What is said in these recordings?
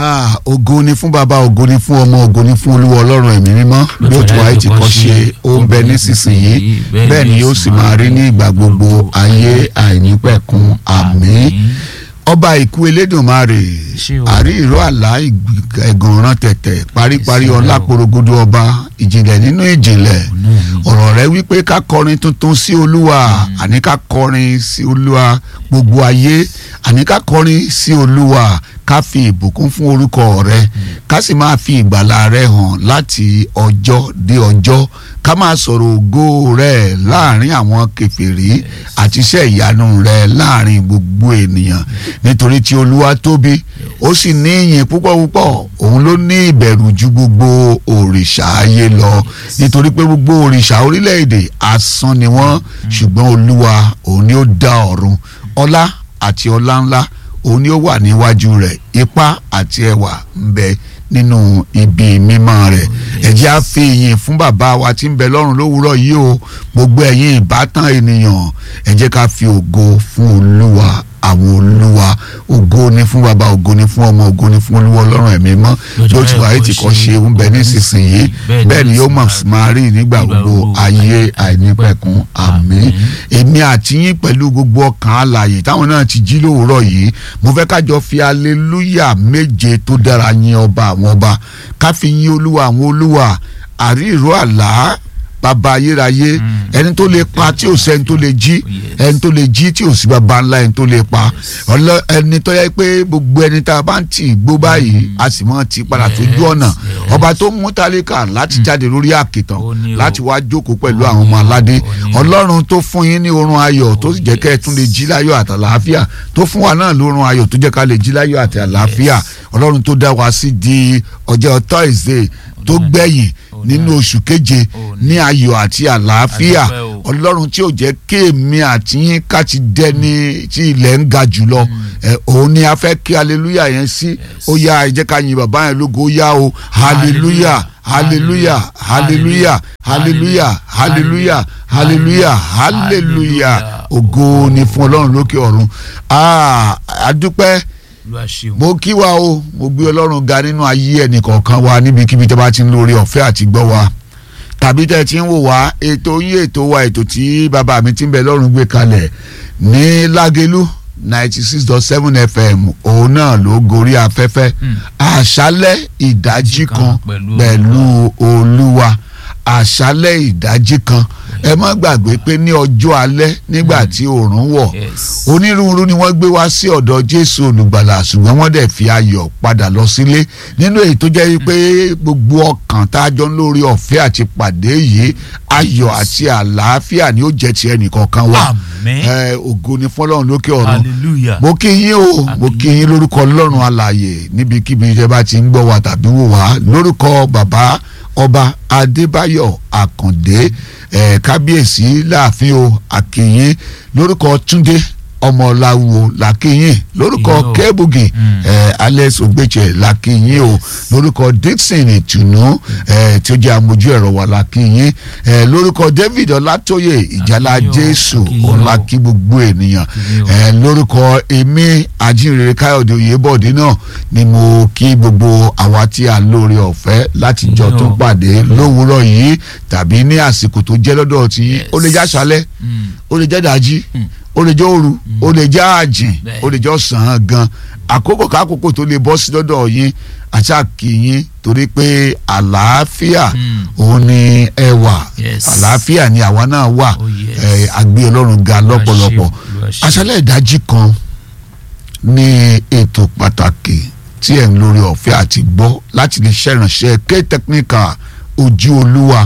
Ah, ògo ni fún bàbá ògo ni fún ọmọ ògo ni fún olúwa ọlọ́run ẹ̀mí mímọ́ bí ó ti wáyé ti kọ́ ṣe ó ń bẹ nísinsìnyí bẹ́ẹ̀ ni yóò sì máa rí ní ìgbà gbogbo ayé àìnípẹ̀kun àmín ọba ìkú elédùnmarè Ṣé o? àrí ìró àlá ìgbì- ẹ̀gànràn tẹ̀tẹ̀ paríparí Ṣé o? ọlá porogodo ọba ìjìnlẹ̀ nínú ìjìnlẹ̀ ọ̀rọ̀ rẹ wípé ká kọrin tuntun sí olúwa àní ká kọrin sí olúwa gbogbo ayé àní ká kọrin sí olúwa ká fi ìbùkún fún orúkọ rẹ ká sì máa fi ìgbàlà rẹ hàn láti ọjọ́ dé ọjọ́ ká máa sọ̀rọ̀ ògo rẹ láàrin àwọn kèfèrí àti iṣẹ́ ìyanu rẹ láàrin gbogbo ènìyàn nítorí tí olúwa tóbi ó sì ní ìyìn púpọ̀ púpọ̀ òun ló ní ìbẹ̀rù ju gbogbo òrìṣà ayé lọ nítorí pé gbogbo òrìṣà orílẹ̀-èdè asán ni wọ́n ṣùgbọ́n olúwa òun ni ó dá ọ̀run ọlá àti ọlá ńlá òun ni ó wà níwájú rẹ̀ ipá àti ẹwà ń bẹ nínú ibi mímọ́ rẹ̀ ẹ jẹ́ á fi ìyìn fún bàbá wa tí ń bẹ lọ́run lówùúrọ̀ yìí o gbogbo ẹ̀yin ìbátan ènìyàn ẹ jẹ́ ká fi ògo fún olúwa àwọn olúwa ògo ni fún bàbá ògo ni fún ọmọ ògo ni fún olúwa ọlọ́run ẹ̀mí mọ́ yóò ti wáyé tí kò ṣe ń bẹ nísinsìnyí bẹ́ẹ̀ ni yóò mọ̀ sí máa rí nígbà gbogbo ayé àìnípẹ̀kun àmín èmi àti yín pẹ̀lú gbogbo ọkàn alààyè táwọn náà ti jí lówùúrọ̀ yìí mo fẹ́ kájọ fi aleluya méje tó dára yìn ọba àwọn ọba ká fi yìn olúwa àwọn olúwa àrí ìró àlá bàbá ayérayé ẹni tó lè pa tí ò sẹ́ni tó lè jí ẹni tó lè jí tí ò sí bàbá ńlá ẹni tó lè pa ọlọ ẹni tó yẹ pé gbogbo ẹni tá a bá ń tì gbó báyìí a sì mọ ti padà tójú ọ̀nà ọba tó mú tálíkà láti jáde lórí àkìtàn Ó ní o. láti wá jókòó pẹ̀lú àwọn ọmọ aládé Ó ní o. ọlọ́run tó fún yín ní oorun ayọ̀ tó sì jẹ́ kẹ́ ẹ tún lè jí láyọ̀ àti àlàáfíà tó fún wa náà lórun ayọ̀ tó jẹ́ ká lè jí láyọ̀ àti àlàáfíà ọlọ́run tó dá wa sí di ọjọ́ Thursday tó gbẹ̀yìn nínú oṣù keje ní ayọ̀ àti àlàáfíà Adúpẹ́ o. ọlọ́run tí ò jẹ́ kéèmí àti yín ká ti dẹni tí ilẹ̀ ń ga jùlọ ẹ, òun ni a fẹ́ kí hallelujah yẹn sí ó yá ẹ jẹ́ ká yin bàbá yẹn lógo ó yá o hallelujah hallelujah hallelujah hallelujah hallelujah hallelujah hallelujah ògo ni fún ọlọ́run lókè ọ̀run Ah, adúpẹ́ Olúwa ṣeun. mo kí wa o mo gbé ọlọ́run ga nínú ayé ẹnìkọ̀ọ̀kan wa níbikíbi tẹ́ bá ti ń lórí ọ̀fẹ́ àti gbọ́ wa tàbí tẹ́ ti ń wò wá ètò yín ètò wa ètò tí bàbá mi ti ń bẹ lọ́run gbé kalẹ̀ ní lágélú ninety six dot seven fm òun náà ló gorí afẹ́fẹ́ Mm. àṣálẹ́ ìdájí kan kan pẹ̀lú pẹ̀lú olúwa àṣálẹ́ ìdájí kan ẹ má gbàgbé pé ní ọjọ́ alẹ́ nígbà tí oòrùn wọ̀ Yes. onírúurú ni wọ́n gbé wá sí ọ̀dọ̀ jésù olùgbàlà ṣùgbọ́n wọ́n dẹ̀ fi ayọ̀ padà lọ sílé nínú èyí tó jẹ́ pé gbogbo ọkàn tá a jọ ń lórí ọ̀fẹ́ àti pàdé yìí ayọ̀ àti àlàáfíà ni ó jẹ́ ti ẹnìkọ̀ọ̀kan wa Àmín. ẹ ògo ni fọlọ́run lókè ọ̀run hallelujah. mo kí yín o mo kí yín lórúkọ ọlọ́run alààyè níbikíbi tẹ́ bá ti ń gbọ́ wa tàbí wò wá lórúkọ bàbá ọba adébáyọ̀ àkàndé eh, kábíyèsí láàfin o àkìyín lórúkọ túndé ọmọláwo làkìyín lórúkọ Ìyó. kẹ́bùgì Mm. eh, alex ògbéjẹ làkìyín o lórúkọ dixon ìtùnú eh, tí ó jẹ́ amójú ẹ̀rọ wa làkìyín eh, lórúkọ david ọlátóyè ìjálá Àkíyín o, jésù àkíyín o. ọlá kí gbogbo ènìyàn Àkíyín o. ẹ lórúkọ èmi ajínrere káyọ̀dé oyèbọ̀dé náà ni mo kí gbogbo àwa tí a lóore ọ̀fẹ́ láti jọ Àkíyín o. tó pàdé lówùúrọ̀ yìí tàbí ní àsìkò tó jẹ́ lọ́dọ̀ tí yín ó lè jẹ́ àṣálẹ́ Mm. ó lè jẹ́ dájí Mm. ó lè jẹ́ òru ó lè jẹ́ àjìn Bẹ́ẹ̀. ó lè jẹ́ ọ̀sán gan àkókò kákòókò tó lè bọ́ sí lọ́dọ̀ yín àti àkìyín torí pé àlàáfíà Mm. òun ni ẹ wà Yes. àlàáfíà ni àwa náà wà Oh, yes. ẹ, àgbé ọlọ́run ga lọ́pọ̀lọpọ̀ Olúwa ṣeun. àṣálẹ́ ìdájí kan ní ètò pàtàkì tí ẹ̀ ń lórí ọ̀fẹ́ àti gbọ́ láti lè ṣèrànṣẹ́ ké technical ojú olúwa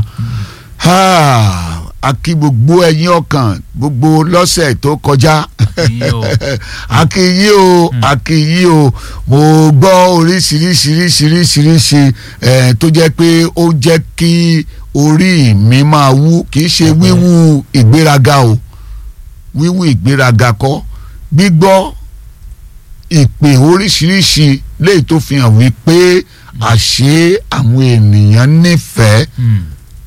Ah, a kí gbogbo ẹ̀yin ọkàn gbogbo lọ́sẹ̀ tó kọjá Àkíyín o. a kí yín o a kí yín o mo gbọ́ oríṣiríṣiríṣiríṣiríṣi eh, tó jẹ́ pé ó jẹ́ kí orí mi máa wú kì í ṣe wíwú ìgbéraga o wíwú ìgbéraga kọ́ gbígbọ́ ìpè oríṣiríṣi léyìí tó fi hàn wípé àṣé àwọn ènìyàn nífẹ̀ẹ́ Mm.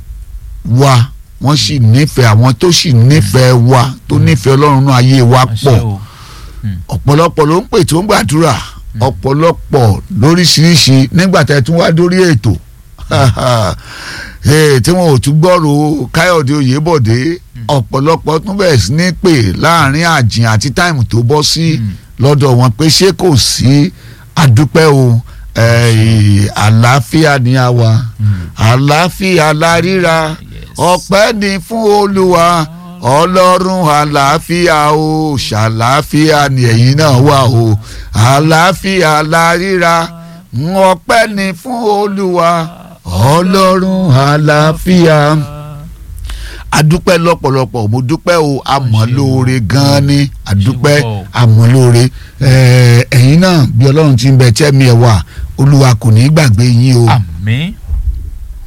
wa wọ́n sì nífẹ̀ẹ́ àwọn tó sì nífẹ̀ẹ́ wa tó nífẹ̀ẹ́ ọlọ́run náà ayé wa Àṣẹ pọ̀ o. ọ̀pọ̀lọpọ̀ ló ń pè tó ń gbàdúrà ọ̀pọ̀lọpọ̀ lóríṣiríṣi nígbà tẹ́ tún wá dórí ètò Eh, tí wọn ò tún gbọ́rò káyọ̀dé oyèbọ̀dé ọ̀pọ̀lọpọ̀ tún bẹ̀rẹ̀ sí ní pè láàrin àjìn àti táìmù tó bọ́ sí lọ́dọ̀ wọn pé ṣé kò sí àdúpẹ́ o eh, àlàáfíà ni a wà àlàáfíà la ríra ọpẹ́ ni fún olúwa ọlọ́run àlàáfíà o ṣàlàáfíà ni ẹ̀yin náà wà o àlàáfíà la ríra ọpẹ́ ni fún olúwa ọlọ́run àlàáfíà adúpẹ́ lọ́pọ̀lọpọ̀ mo dúpẹ́ o àmọ́ lóore gan-an ni adúpẹ́ àmọ́ lóore ẹ̀yin náà bí ọlọ́run ti ń bẹ tẹ́mi ẹ̀ wà olúwa kò ní í gbàgbé yín o àmín